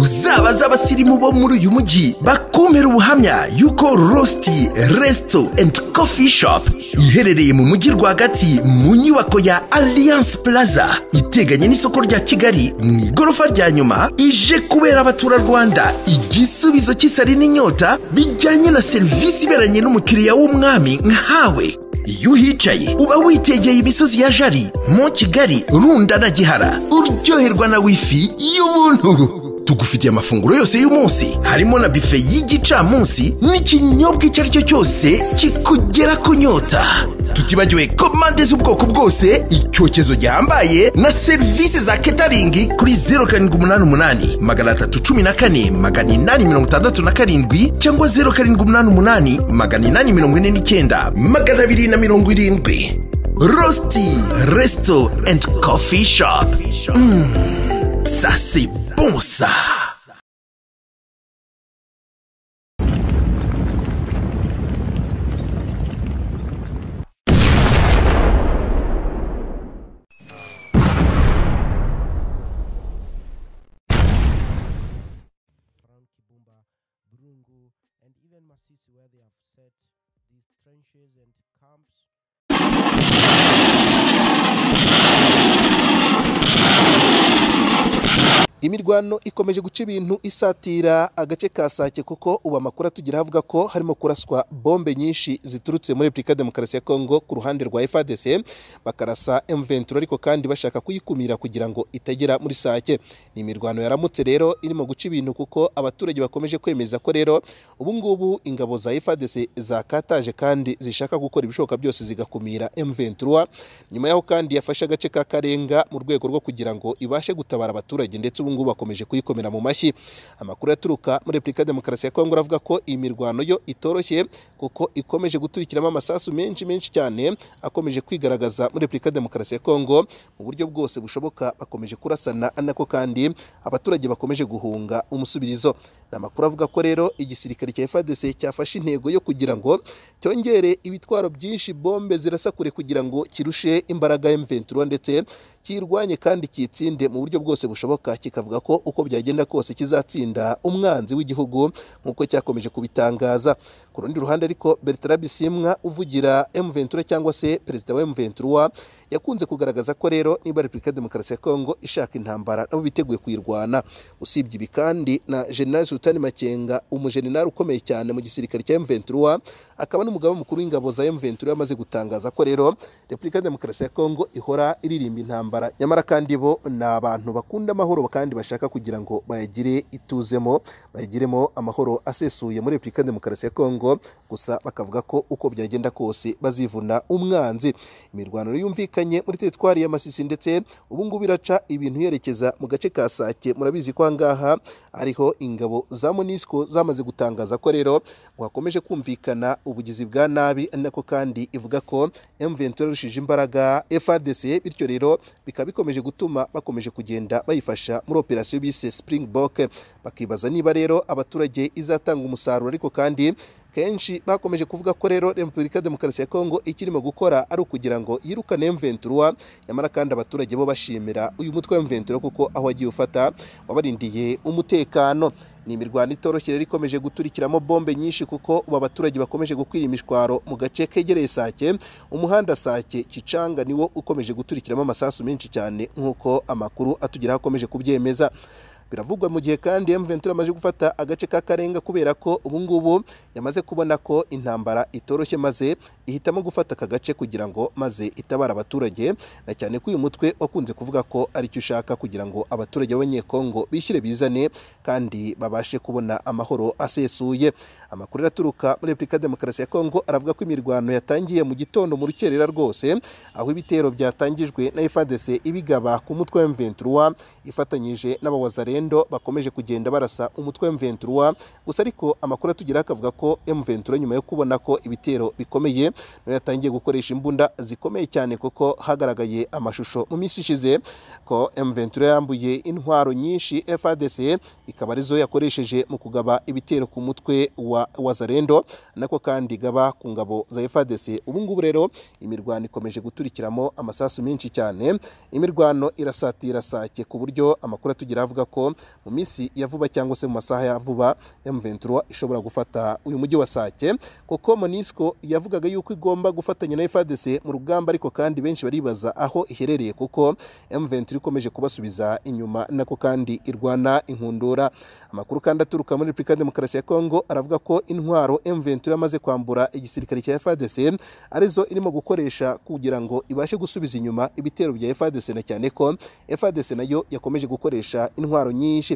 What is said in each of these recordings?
zabaza abasirimu bo muri uyu mujyi bakumpera ubuhamya yuko rositi resito endi kofi shopu iherereye mu mujyi rwagati mu nyubako ya aliyanse puraza iteganye n'isoko rya kigali mu igorofa rya nyuma ije kubera abaturarwanda igisubizo cy'isari n'inyota bijyanye na serivisi iberanye n'umukiriya w'umwami nkawe iyo uhicaye uba witegeye imisozi ya jari mu kigali runda na gihara uryoherwa na wifi y'ubuntu tugufitiye amafunguro yose y'umunsi harimo na bife y'igicamunsi n'ikinyobwa icyo ari cyo cyose kikugera ku nyota tutibagiwe komande z'ubwoko bwose icyokezo gihambaye na serivisi za ketaringi kuri zeru karindwi umunani umunani magana atatu cumi na kane magana inani mirongo itandatu na karindwi cyangwa zeru karindwi umunani umunani magana inani mirongo ine n'icyenda magana abiri na mirongo irindwi rosti resito endi kofi shopu ça c'est bon ça around Kibumba, Burungu, and even Masisi, where they have set these trenches and camps. imirwano ikomeje guca ibintu isatira agace ka sake kuko ubu amakuru atugira avuga ko harimo kuraswa bombe nyinshi ziturutse muri repubulika ya demokarasi ya kongo ku ruhande rwa fadc bakarasa mventura ariko kandi bashaka kuyikumira kugira ngo itagera muri sake ni imirwano yaramutse rero irimo guca ibintu kuko abaturage bakomeje kwemeza ko rero ubu ngubu ingabo za fadc zakataje kandi zishaka gukora ibishoboka byose zigakumira mventura nyuma yaho kandi yafashe agace ka karenga mu rwego rwo kugira ngo ibashe gutabara abaturage ndetse ubu ngubu bakomeje kuyikomera mu mashyi amakuru aturuka muri repubulika ya demokarasi ya kongo aravuga ko iyi mirwano yo itoroshye kuko ikomeje guturikiramo amasasu menshi menshi cyane akomeje kwigaragaza muri repubulika ya demokarasi ya kongo mu buryo bwose bushoboka bakomeje kurasana nako kandi abaturage bakomeje guhunga umusubirizo ni amakuru avuga ko rero igisirikare cya fadc cyafashe intego yo kugira ngo cyongere ibitwaro byinshi bombe zirasa kure kugira ngo kirushe imbaraga ya mventura ndetse kirwanye kandi kitsinde mu buryo bwose bushoboka kikavuga ko uko byagenda kose kizatsinda umwanzi w'igihugu nk'uko cyakomeje kubitangaza ku rundi ruhande ariko Bertrand Bisimwa uvugira M23 cyangwa se perezida wa M23 yakunze kugaragaza ko rero niba Repubulika ya Demokarasi ya Kongo ishaka intambara nabo biteguye kuyirwana usibye ibi kandi na General Sultani Makenga umujenerali ukomeye cyane mu gisirikare cya M23 akaba n'umugaba mukuru w'ingabo za M23 yamaze gutangaza ko rero Repubulika ya Demokarasi ya Kongo ihora iririmba intambara nyamara kandi bo ni abantu bakunda amahoro kandi bashaka kugira ngo bayagire ituzemo bayagiremo amahoro asesuye muri Repubulika ya Demokarasi ya Kongo gusa bakavuga ko uko byagenda kose bazivuna umwanzi imirwano yumvikanye muri teritwari ya Masisi ndetse ubu ngubu iraca ibintu yerekeza mu gace ka Sake murabizi ko ahangaha ariho ingabo za Monisco zamaze gutangaza ko rero ngo hakomeje kumvikana ubugizi bwa nabi ari nako kandi ivuga ko M23 yarushije imbaraga FARDC bityo rero bikaba bikomeje gutuma bakomeje kugenda bayifasha muri operasiyo bise Springbok bakibaza niba rero abaturage izatanga umusaruro ariko kandi kenshi bakomeje kuvuga ko rero repubulika ya demokarasi ya kongo ikirimo gukora ari ukugira ngo yirukane mventura nyamara kandi abaturage bo bashimira uyu mutwe wa mventura kuko aho wagiye ufata wabarindiye umutekano ni imirwano itoroshye rero ikomeje guturikiramo bombe nyinshi kuko ubu abaturage bakomeje gukwira imishwaro mu gace kegereye sake umuhanda sake kicanga niwo ukomeje guturikiramo amasasu menshi cyane nk'uko amakuru atugeraho akomeje kubyemeza biravugwa mu gihe kandi M23 amaze gufata agace ka Karenga kubera ko ubu ngubu yamaze kubona ko intambara itoroshye maze ihitamo gufata aka gace kugira ngo maze itabara abaturage na cyane ko uyu mutwe wakunze kuvuga ko ari cyo ushaka kugira ngo abaturage b'abanyekongo bishyire bizane kandi babashe kubona amahoro asesuye amakuru araturuka muri Repubulika ya Demokarasi ya Kongo aravuga ko imirwano yatangiye mu gitondo mu rukerera rwose aho ibitero byatangijwe na FARDC ibigaba ku mutwe wa M23 ifatanyije n'abawazarenda Endo bakomeje kugenda barasa umutwe wa M23 gusa ariko amakuru atugeraho akavuga ko M23 nyuma yo kubona ko ibitero bikomeye nayo yatangiye gukoresha imbunda zikomeye cyane kuko hagaragaye amashusho mu minsi ishize ko M23 yambuye intwaro nyinshi FARDC ikaba arizo yakoresheje mu kugaba ibitero ku mutwe wa Wazarendo nako kandi gaba ku ngabo za FARDC ubu ngubu rero imirwano ikomeje guturikiramo amasasu menshi cyane imirwano irasatira sake ku buryo amakuru atugeraho avuga ko ko mu minsi ya vuba cyangwa se mu masaha ya vuba M23 ishobora gufata uyu mujyi wa Sake kuko Monisco yavugaga yuko igomba gufatanya na FARDC mu rugamba ariko kandi benshi baribaza aho iherereye kuko M23 ikomeje kubasubiza inyuma nako kandi irwana inkundura amakuru kandi aturuka muri Repubulika ya Demokarasi ya Kongo aravuga ko intwaro M23 yamaze kwambura igisirikare cya FARDC arizo irimo gukoresha kugira ngo ibashe gusubiza inyuma ibitero bya FARDC na cyane ko FARDC nayo yakomeje gukoresha intwaro nyinshi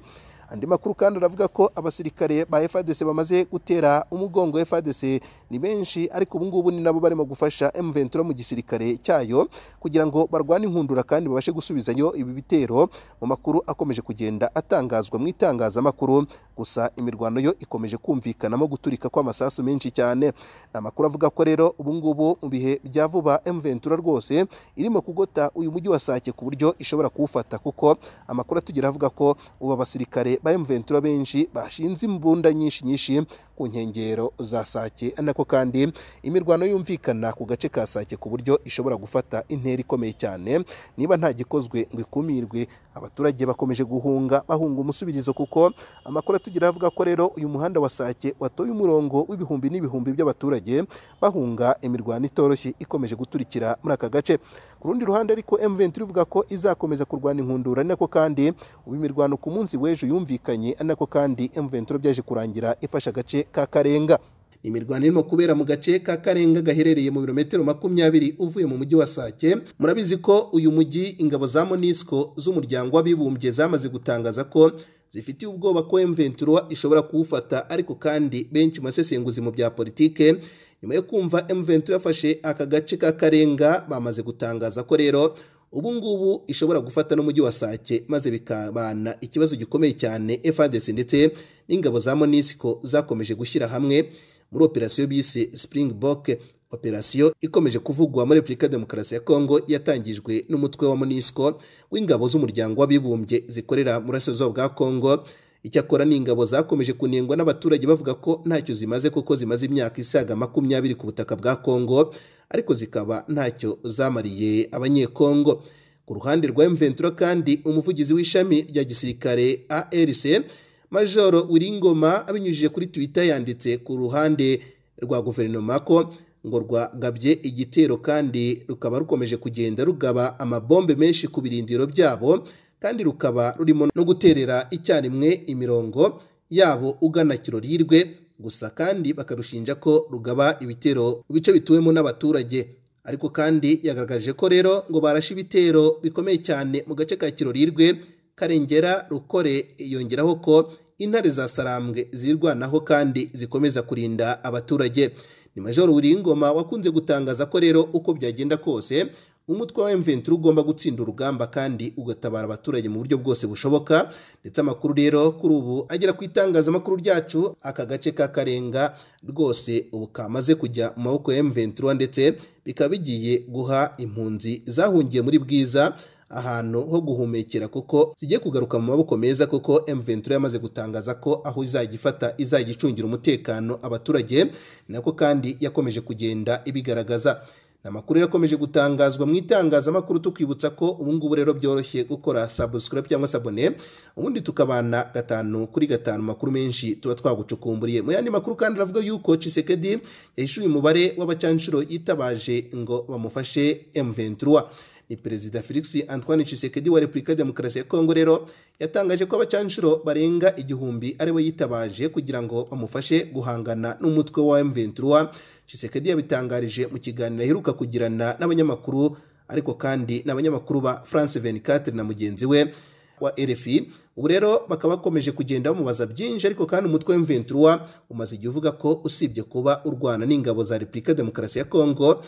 andi makuru kandi aravuga ko abasirikare ba FARDC bamaze gutera umugongo FARDC ni benshi ariko ubu ngubu ni nabo barimo gufasha M23 mu gisirikare cyayo kugira ngo barwane inkundura kandi babashe gusubizanyo ibi bitero mu makuru akomeje kugenda atangazwa mu itangazamakuru gusa imirwano yo ikomeje kumvikanamo guturika kw'amasasu menshi cyane ni amakuru avuga ko rero ubu ngubu mu bihe bya vuba M23 rwose irimo kugota uyu mujyi wa Sake ku buryo ishobora kuwufata kuko amakuru atugira avuga ko ubu abasirikare ba M23 benshi bashinze imbunda nyinshi nyinshi ku nkengero za Sake nako kandi imirwano yumvikana ku gace ka Sake ku buryo ishobora gufata intera ikomeye cyane niba nta gikozwe ngo ikumirwe abaturage bakomeje guhunga bahunga umusubirizo kuko amakuru atugira avuga ko rero uyu muhanda wa Sake watoye umurongo w'ibihumbi n'ibihumbi by'abaturage bahunga imirwano itoroshye ikomeje guturikira muri aka gace ku rundi ruhande ariko M23 ivuga ko izakomeza kurwana inkundura nako kandi ubu imirwano ku munsi w'ejo yumvikana yumvikanye nako kandi M23 byaje kurangira ifasha agace ka Karenga imirwano irimo kubera mu gace ka Karenga gaherereye mu birometero makumyabiri uvuye mu mujyi wa Sake murabizi ko uyu mujyi ingabo za Monisco z'umuryango w'abibumbye zamaze gutangaza ko zifitiye ubwoba ko M23 ishobora kuwufata ariko kandi benshi mu basesenguzi mu bya politike nyuma yo kumva M23 yafashe aka gace ka Karenga bamaze gutangaza ko rero ubu ngubu ishobora gufata n'umujyi wa Sake maze bikabana ikibazo gikomeye cyane FARDC ndetse n'ingabo za Monisco zakomeje gushyira hamwe muri operasiyo bise Springbok operasiyo ikomeje kuvugwa muri Repubulika Demokarasi ya Kongo yatangijwe n'umutwe wa Monisco w'ingabo z'umuryango w'abibumbye zikorera mu burasirazuba bwa Kongo icyakora ni ingabo zakomeje kunengwa n'abaturage bavuga ko ntacyo zimaze kuko zimaze imyaka isaga makumyabiri ku butaka bwa Kongo ariko zikaba ntacyo zamariye abanyekongo ku ruhande rwa M23 kandi umuvugizi w'ishami rya gisirikare ARC Majoro Wiringoma abinyujije kuri Twitter yanditse ku ruhande rwa guverinoma ko ngo rwagabye igitero kandi rukaba rukomeje kugenda rugaba amabombe menshi ku birindiro byabo kandi rukaba rurimo no guterera icyarimwe imirongo yabo ugana kiroriyirwe gusa kandi bakarushinja ko rugaba ibitero ibice bituwemo n'abaturage ariko kandi yagaragaje ko rero ngo barashe ibitero bikomeye cyane mu gace ka kiroriyirwe karengera rukore yongeraho ko intare za sarambwe zirwanaho kandi zikomeza kurinda abaturage ni majoro wiringoma wakunze gutangaza ko rero uko byagenda kose umutwe wa M23 ugomba gutsinda urugamba kandi ugatabara abaturage mu buryo bwose bushoboka ndetse amakuru rero kuri ubu agera ku itangazamakuru ryacu aka gace ka Karenga rwose ubu kamaze kujya mu maboko ya M23 ndetse bikaba bigiye guha impunzi zahungiye muri Bwiza ahantu ho guhumekera kuko zijye kugaruka mu maboko meza kuko M23 yamaze gutangaza ko aho izagifata izagicungira umutekano abaturage nako kandi yakomeje kugenda ibigaragaza amakuru yakomeje gutangazwa mu itangazamakuru tukwibutsa ko ubu ngubu rero byoroshye gukora subscribe cyangwa sabone ubundi tukabana gatanu kuri gatanu makuru menshi tuba twagucukumburiye mu yandi makuru kandi aravuga yuko Chisekedi yahishuye umubare w'abacanshuro yitabaje ngo bamufashe M23 ni perezida Felix Antoine Tshisekedi wa Repubulika ya Demokarasi ya Kongo rero yatangaje ko abacanshuro barenga igihumbi aribo yitabaje kugira ngo bamufashe guhangana n'umutwe wa M23 Tshisekedi yabitangarije mu kiganiro aheruka kugirana n'abanyamakuru ariko kandi n'abanyamakuru ba France 24 na mugenzi we wa RFI ubu rero bakaba bakomeje kugenda bamubaza byinshi ariko kandi umutwe wa M23 umaze igihe uvuga ko usibye kuba urwana n'ingabo za Repubulika Demokarasi ya Kongo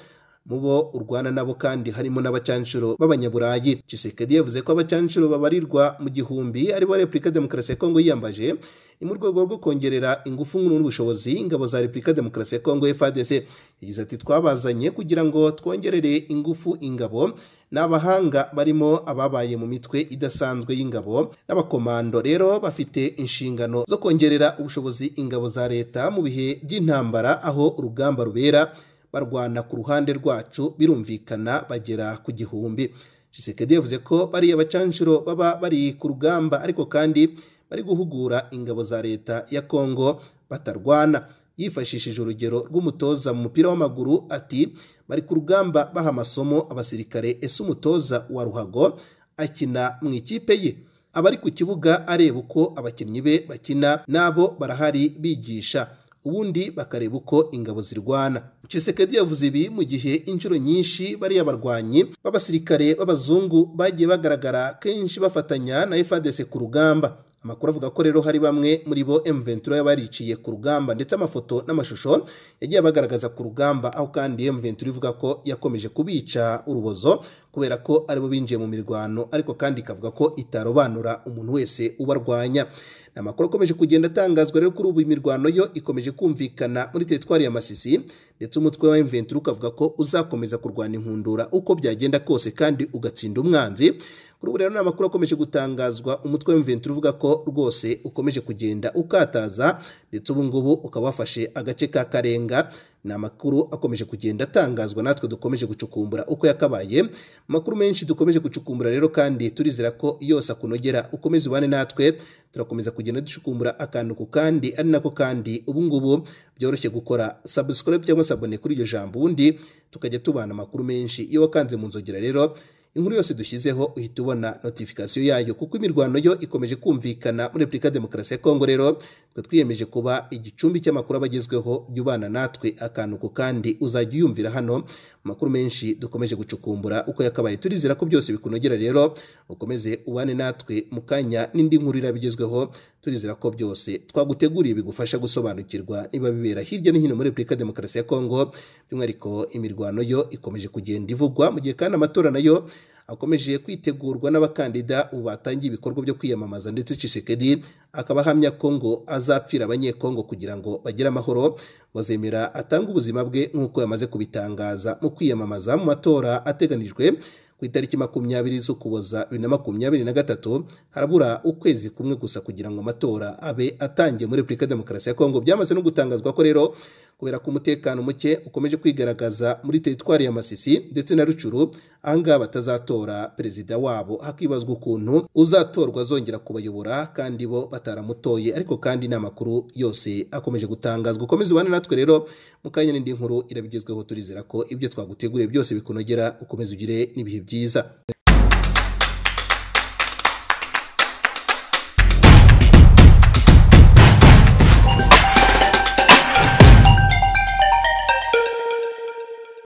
mu bo urwana nabo kandi harimo n'abacanshuro b'abanyaburayi Tshisekedi yavuze ko abacanshuro babarirwa mu gihumbi aribo Repubulika Demokarasi ya Kongo yiyambaje ni mu rwego rwo kongerera ingufu n'ubushobozi ingabo za Repubulika Demokarasi ya Kongo FARDC yagize ati twabazanye kugira ngo twongerere ingufu ingabo n'abahanga barimo ababaye mu mitwe idasanzwe y'ingabo n'abakomando rero bafite inshingano zo kongerera ubushobozi ingabo za leta mu bihe by'intambara aho urugamba rubera barwana ku ruhande rwacu birumvikana bagera ku gihumbi shisekedi yavuze ko bariya bacanshuro baba bari ku rugamba ariko kandi bari guhugura ingabo za leta ya kongo batarwana yifashishije urugero rw'umutoza mu mupira w'amaguru ati bari ku rugamba baha amasomo abasirikare ese umutoza wa ruhago akina mu ikipe ye abari ku kibuga areba uko abakinnyi be bakina n'abo barahari bigisha ubundi bakareba uko ingabo zirwana Chisekedi yavuze ibi mu gihe inshuro nyinshi bariya barwanyi b'abasirikare b'abazungu bagiye bagaragara kenshi bafatanya na FARDC ku rugamba amakuru avuga ko rero hari bamwe muri bo M23 yabariciye ku rugamba ndetse amafoto n'amashusho yagiye abagaragaza ku rugamba aho kandi M23 ivuga ko yakomeje kubica urubozo kubera ko aribo binjiye mu mirwano ariko kandi ikavuga ko itarobanura umuntu wese ubarwanya amakuru akomeje kugenda atangazwa rero kuri ubu imirwano yo ikomeje kumvikana muri teritwari ya masisi ndetse umutwe wa M23 ukavuga ko uzakomeza kurwana inkundura uko byagenda kose kandi ugatsinda umwanzi kuri ubu rero ni amakuru akomeje gutangazwa umutwe wa M23 uvuga ko rwose ukomeje kugenda ukataza ndetse ubu ngubu ukaba wafashe agace ka karenga ni amakuru akomeje kugenda atangazwa natwe dukomeje gucukumbura uko yakabaye amakuru menshi dukomeje gucukumbura rero kandi turizera ko yose akunogera ukomeze ubane natwe turakomeza kugenda ducukumbura akantu ku kandi ari nako kandi ubu ngubu byoroshye gukora subscribe cyangwa sabone kuri iryo jambo ubundi tukajya tubana amakuru menshi iyo wakanze mu nzogera rero inkuru yose dushyizeho uhita ubona notifikasiyo yayo kuko imirwano yo ikomeje kumvikana muri repubulika ya demokarasi ya kongo rero twe twiyemeje kuba igicumbi cy'amakuru abagezweho jya ubana natwe akantu ku kandi uzajya uyumvira hano amakuru menshi dukomeje gucukumbura uko yakabaye turizera ko byose bikunogera rero ukomeze ubane natwe mu kanya n'indi nkuru irabigezweho turizera ko byose twaguteguriye bigufasha gusobanukirwa niba bibera hirya no hino muri repubulika ya demokarasi ya kongo by'umwihariko imirwano yo ikomeje kugenda ivugwa mu gihe kandi amatora nayo akomeje kwitegurwa n'abakandida ubu batangiye ibikorwa byo kwiyamamaza ndetse Tshisekedi akaba ahamya ko ngo azapfira abanyekongo kugira ngo bagire amahoro bazemera atange ubuzima bwe nk'uko yamaze kubitangaza mu kwiyamamaza mu matora ateganijwe ku itariki makumyabiri z'ukuboza bibiri na makumyabiri na gatatu harabura ukwezi kumwe gusa kugira ngo amatora abe atangiye muri repubulika ya demokarasi ya kongo byamaze no gutangazwa ko rero kubera ko umutekano muke ukomeje kwigaragaza muri teritwari ya masisi ndetse na rucuru ahangaha batazatora perezida wabo hakibazwa ukuntu uzatorwa azongera kubayobora kandi bo bataramutoye ariko kandi ni amakuru yose akomeje gutangazwa ukomeze ubane natwe rero mu kanya n'indi nkuru irabigezweho turizera ko ibyo twaguteguriye byose bikunogera ukomeze ugire n'ibihe byiza